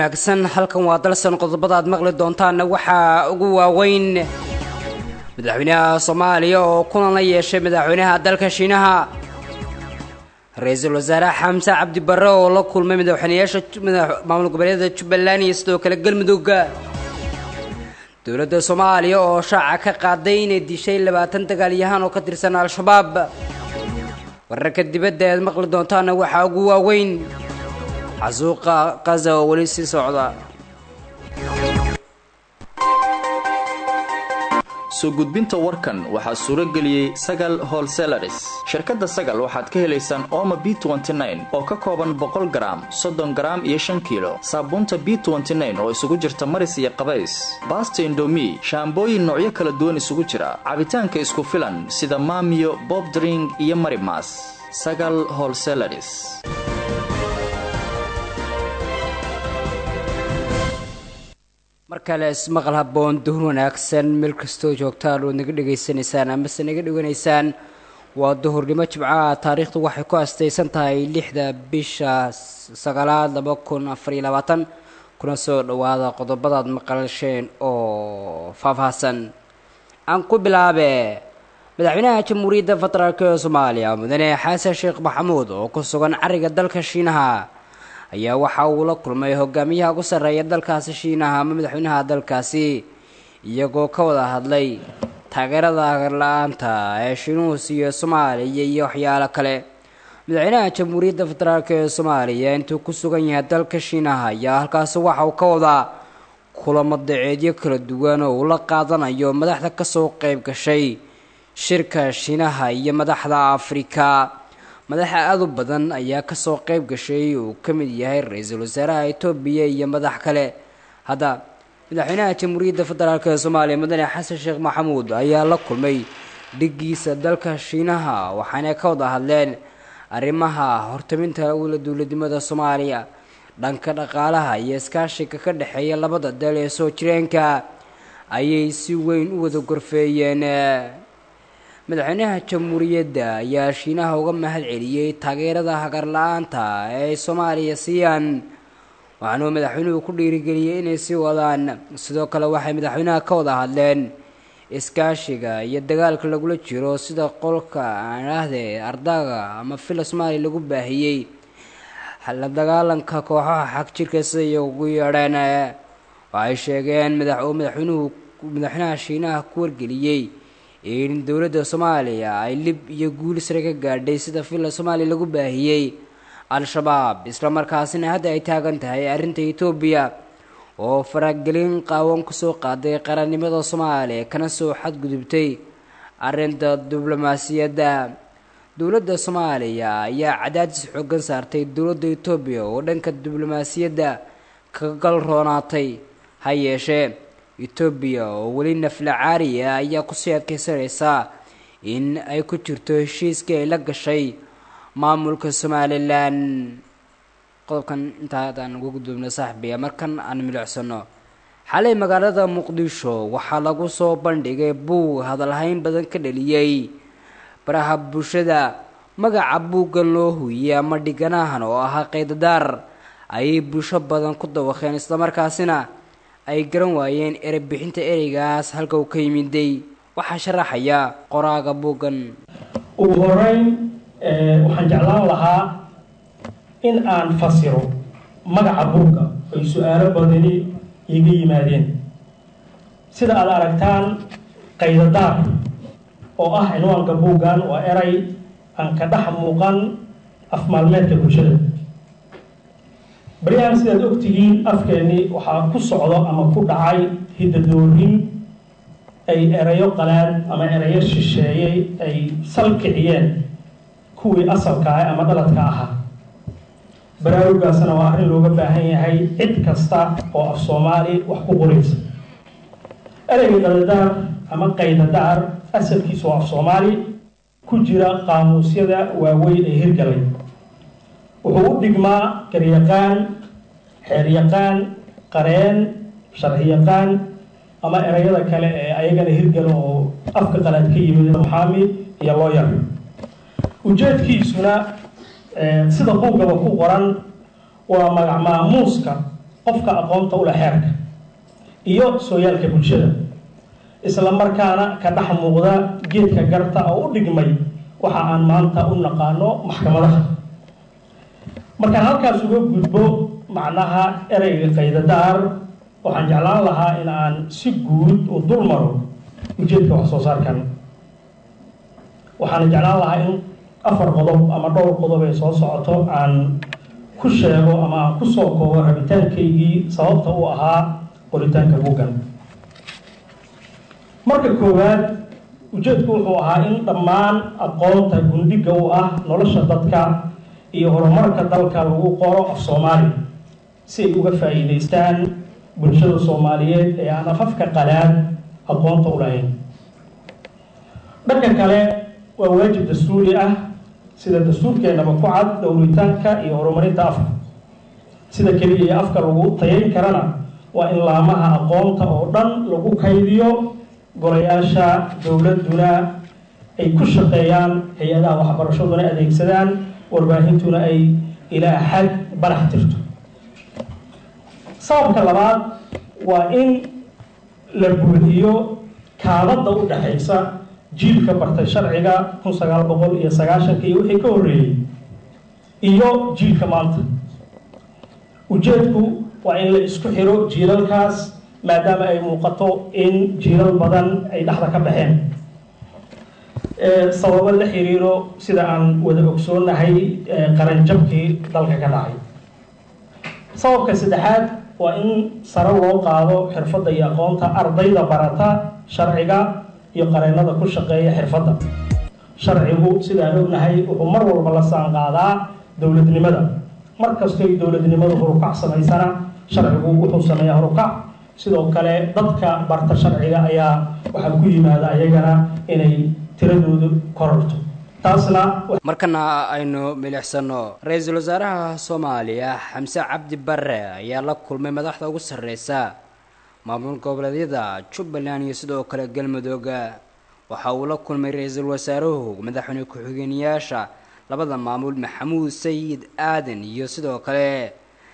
wanaagsan halkan waa dalsan qodobada aad maqli doontaanna waxaa ugu waaweyn madaxweynaha soomaaliya oo kulan la yeeshay madaxweynaha dalka shiinaha ra-iisul wasaare xamse cabdi barre oo la kulmay madaxweynayaasha maamul goboleedyada jubbaland iyo sidoo kale galmudug dowladda soomaaliya oo shaaca ka qaaday inay dishay labaatan dagaalyahaan oo ka tirsan al-shabaab wararka dibadda aad maqli doontaana waxaa ugu waaweyn xasuuqa qaza oo weli sii socda soo gudbinta warkan waxaa suuro geliyey sagal holselaris shirkadda sagal waxaad ka helaysaan ooma b oo ka kooban boqol garaam soddon garaam iyo shan kiilo saabuunta b oo isugu jirta maris iyo qabays baasta indomi shaambooyin noocyo kala duwan isugu jira cabitaanka isku filan sida maamiyo bobdring iyo marimas sagal holselaris mar kale ismaqal haboon duhur wanaagsan meel kastoo joogtaan ood naga dhegaysanaysaan amase naga dheganaysaan waa duhurnimo jimcaha taariikhdu waxay ku astaysan tahay lixda bisha sagaalaad laba kun afariyo labaatan kuna soo dhowaada qodobadaad maqalsheen oo faahfaahsan aan ku bilaabe madaxweynaha jamhuuriyadda federaalk ee soomaaliya mudane xasan sheekh maxamuud oo ku sugan cariga dalka shiinaha ayaa waxa uu la kulmay hogaamiyaha ugu sarreeya dalkaasi shiinaha ama madaxweynaha dalkaasi iyagoo ka wada hadlay taageerada agarla-aanta ee shiinuhu siiyo soomaaliya iyo waxyaalo kale madaxweynaha jamhuuriyadda federaalk ee soomaaliya intuu ku sugan yahay dalka shiinaha ayaa halkaasi waxa uu ka wadaa kulamo daceedyo kala duwan oo uu la qaadanayo madaxda kasoo qeyb gashay shirka shiinaha iyo madaxda afrika madaxa aada u badan ayaa kasoo qeyb gashay uu ka mid yahay ra-iisul wasaaraha etoobiya iyo madax kale hadda madaxweynaha jamhuuriyadda federaalk ee soomaaliya mudane xasan sheekh maxamuud ayaa la kulmay dhigiisa dalka shiinaha waxaana ka wada hadleen arrimaha hortaminta ula dowladnimada soomaaliya dhanka dhaqaalaha iyo iskaashiga ka dhexeeya labada dal ee soo jireenka ayay si weyn u wada gorfeeyeen madaxweynaha jamhuuriyadda ayaa shiinaha uga mahad celiyey taageerada hagar la-aanta ee ay soomaaliya siiyaan waxaanuu madaxweynuhu ku dhiirigeliyey inay sii wadaan sidoo kale waxay madaxweynaha ka wada hadleen iskaashiga iyo dagaalka lagula jiro sida qolka aanahde ardaaga ama fila soomaaliya lagu baahiyey la dagaalanka kooxaha xag jirka siday ugu yeedheen waxay sheegeen madaxuu madaxweynuhu madaxweynaha shiinaha ku wargeliyey in dowladda soomaaliya ay lib iyo guul sare ka gaadhay sida villa soomaaliya lagu baahiyey al-shabaab islamarkaasina hadda ay taagan tahay arrinta etoobiya oo faragelin qaawan kusoo qaaday qarannimada soomaaliya kana soo xadgudubtay arrinta diblomaasiyadda dowladda soomaaliya ayaa cadaadis xoogan saartay dowladda etoobiya oo dhanka diblomaasiyadda kaga galroonaatay ha yeeshee etoobiya oo weli nafla caariya ayaa kusii adkeysanaysaa in ay ku jirto heshiiskii ay la gashay maamulka somalilan qodobkan intaa adaan uga gudubna saaxibiya markan aan milicsano xalay magaalada muqdisho waxaa lagu soo bandhigay buug hadalhayn badan ka dhaliyey baraha bulshada magaca buuggan loo huuyey ama dhiganahan oo ahaa qaydadaar ayay bulsho badan ku dawaqeen islamarkaasina ay garan waayeen erebixinta ereygaas halka uu ka yimiday waxaa sharaxaya qoraaga buuggan ugu horeyn waxaan jeclaan lahaa in aan fasiro magaca buugga ay su-aalo badani iga yimaadeen sida aada aragtaan qaydadaar oo ah cinwaanka buuggan waa eray aan ka dhex muuqan afmaalmeedka bulshada baryahan sidaad ogtihiin afkeennii waxaa ku socdo ama ku dhacay hidadoorin ay erayo qalaad ama erayo shisheeyey ay salkiciyeen kuwii asalka ah ama dhaladka ahaa baraarugaasna waa arrin looga baahan yahay cid kasta oo af soomaali wax ku qoraysa ereyga dhaladaar ama qaydadaar asalkiisa oo af soomaali ku jira qaamuusyada waaweyn ee hirgalay wuxuu u dhigmaa garyaqaan xeeryaqaan qareen sharciyaqaan ama erayada kale ee ayagana hirgala oo afka qalaad ka yimid muxaami iyo looyar ujeedkiisuna sida buuggaba ku qoran waa magac maamuuska qofka aqoonta u leh xeerka iyo sooyaalka bulshada isla markaana ka dhex muuqda geedka garta oo u dhigmay waxa aan maanta u naqaano maxkamadaha markaan halkaas uga gudbo macnaha ereyga qaydadaar waxaan jeclaan lahaa in aan si guud u dul maro ujeedka wax soo saarkan waxaana jeclaan lahaa in afar qodob ama dhowr qodob ee soo socoto aan ku sheego ama aan ku soo koobo rabitaankaygii sababta u ahaa qoritaanka buggan marka koowaad ujeedku wuxuu ahaa in dhammaan aqoonta gundhiga u ah nolosha dadka iyo horumarka dalka lagu qoro af soomaali si ay uga faa'iidaystaan bulshada soomaaliyeed ee aan afafka qalaad aqoonta u lahayn dhanka kale waa waajib dastuuri ah sida dastuurkeenaba ku cad dhowritaanka iyo horumarinta afka sida keliya iyo afka lagu tayayn karana waa in laamaha aqoonta oo dhan lagu kaydiyo golayaasha dowladuna ay ku shaqeeyaan hay-adaha waxbarashaduna adeegsadaan warbaahintuna ay ilaa xad barax tirto sababka labaad waa in la buuxiyo kaabadda u dhexaysa jiilka bartay sharciga kun sagaal boqol iyo sagaashanka iyo wixii ka horreeyey iyo jiilka maanta ujeedku waa in la isku xiro jiilalkaas maadaama ay muuqato in jiilal badan ay dhexda ka baxeen sababo la xiriiro sida aan wada ogsoonahay qaranjabkii dalka ka dhacay sababka saddexaad waa in sare loo qaado xirfadda iyo aqoonta ardayda barata sharciga iyo qareennada ku shaqeeya xirfadda sharcigu sidaan ognahay wuxuu mar walba la saanqaadaa dowladnimada mar kastoy dowladnimadu horukac samaysana sharcigu wuxuu sameeyaa horukac sidoo kale dadka barta sharciga ayaa waxaa ku yimaada ayagana inay tiradoodu kororto taasna markana aynu milixsano ra-iisul wasaaraha soomaaliya xamse cabdi bare ayaa la kulmay madaxda ugu sarreysa maamul goboleedyada jubbaland iyo sidoo kale galmudug waxa uu la kulmay ra-iisul wasaaruhu madaxweyne ku-xigeenyaasha labada maamul maxamuud sayid aadan iyo sidoo kale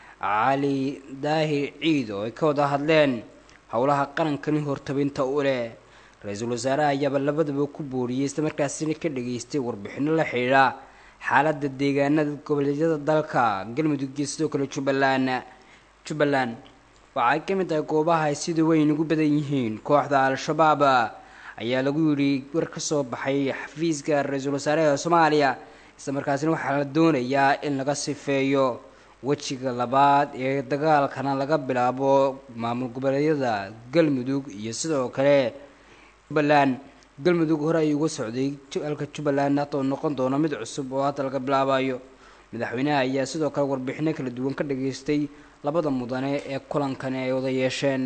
cali daahir ciid oo ay ka wada hadleen howlaha qarankani hortabinta u leh ra-iisul wasaaraha ayaaba labadaba ku booriyey islamarkaasina ka dhageystay warbixino la xidhiidha xaaladda deegaanada goboleedyada dalka galmudug iyo sidoo kale jubbaland jubbaland waxay ka mid tahay goobaha ay sida weyn ugu badan yihiin kooxda al-shabaab ayaa lagu yidhi war ka soo baxay xafiiska ra-iisul wasaaraha soomaaliya islamarkaasina waxaa la doonayaa in laga sifeeyo wejiga labaad ee dagaalkana laga bilaabo maamul goboleedyada galmudug iyo sidoo kale jubbaland galmudug hore ayuu uga socday halka jubbaland hadda uu noqon doono mid cusub oo hadda laga bilaabayo madaxweynaha ayaa sidoo kale warbixino kala duwan ka dhageystay labada mudane ee kulankani ay wada yeesheen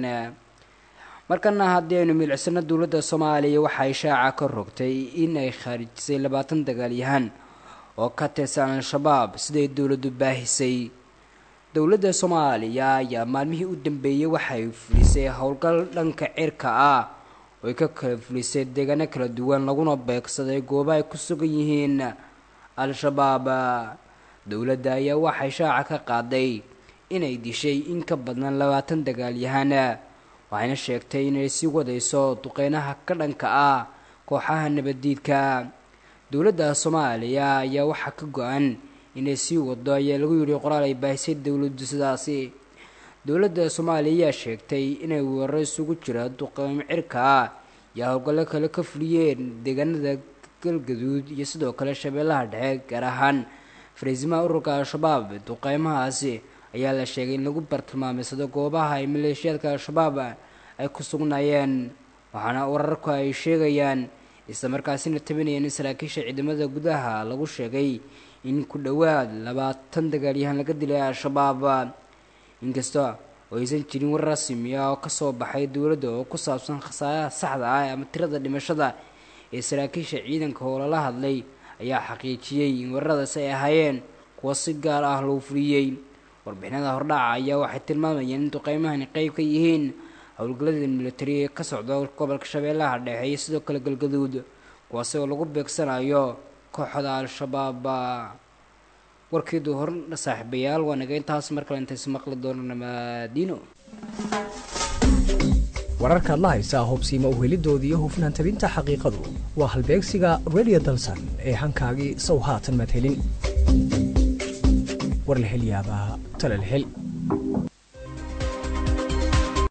markana haddii aynu milicsano dowladda soomaaliya waxay shaaca ka rogtay in ay khaarijisay labaatan dagaalyahan oo ka tirsan al-shabaab siday dowladdu baahisay dowladda soomaaliya ayaa maalmihii u dambeeyey waxay fulisay howlgal dhanka cirka ah oo ay ka kala fulisay deegaano kala duwan laguna beegsaday goobo ay ku sugan yihiin al-shabaab dowladda ayaa waxay shaaca ka qaaday inay dishay in ka badan labaatan dagaalyahan waxayna sheegtay inay sii wadayso duqeynaha ka dhanka ah kooxaha nabaddiidka dowladda soomaaliya ayaa waxaa ka go-an inay sii wado ayaa lagu yidhi qoraal ay baahisay dowladdu sidaasi dowladda soomaaliya ayaa sheegtay inay weeraro isugu jira duqeymo cirka ah iyo howlgallo kale ka fuliyeen deegaanada galgaduud iyo sidoo kale shabeellaha dhexe gaar ahaan fariisimaha ururka al-shabaab duqeymahaasi ayaa la sheegay in lagu bartilmaamaysado goobaha ay maleeshiyaadka al-shabaab ay ku sugnaayeen waxaana wararku ay sheegayaan islamarkaasina tabinayeen in saraakiisha ciidamada gudaha lagu sheegay in ku dhowaad labaatan dagaalyahan laga dilay al-shabaab inkasta oo aysan jirin war rasmi ah oo kasoo baxay dowladda oo ku saabsan khasaaraha saxda ah ama tirada dhimashada ee saraakiisha ciidanka oo lala hadlay ayaa xaqiijiyey in wararadaas ay ahaayeen kuwa si gaar ah loo fuliyey warbixinada hordhaca ayaa waxay tilmaamayeen in duqeymahani qeyb ka yihiin howlgallada militari ee ka socda gobolka shabeellaha dhexe iyo sidoo kale galgaduud kuwaasi oo lagu beegsanayo kooxda al-shabaab warkii duhurna saaxiibayaal waa naga intaas mar kale intaysu maqli doono namaadiino wararkaad la haysaa hubsiima uhelidooda iyo hufnaan tabinta xaqiiqadu waa halbeegsiga redio dalsan ee hankaagii sow haatan madhelin war la hel yaabaa talal hel